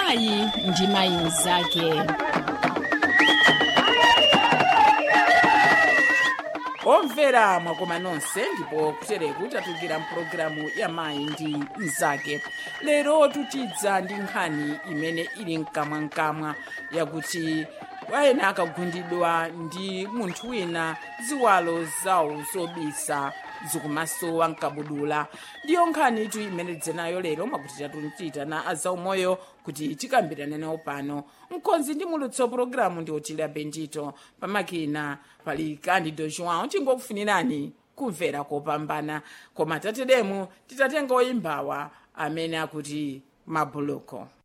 mayi ndi mayi mnzake omvera mwakoma nonse ndipo kutereku tatukira mpulogalamu ya mayi ndi mnzake lero tutidza ndi nkhani imene ili mkamwamkamwa yakuti wayena akagundidwa ndi munthu wina ziwalo zawo zobisa zikumasowa mkabudula ndiyo nkhani itu imene tidzenayo lero mwakuti tatuchita na azaumoyo kuti tikambirane nawo pano mkonzi ndi mulutso pologalamu ndi otile bendito pamakina pali candido joão tingokufunirani kumvera kopambana koma tatedemu titatenga oyimbawa amene akuti mabuluko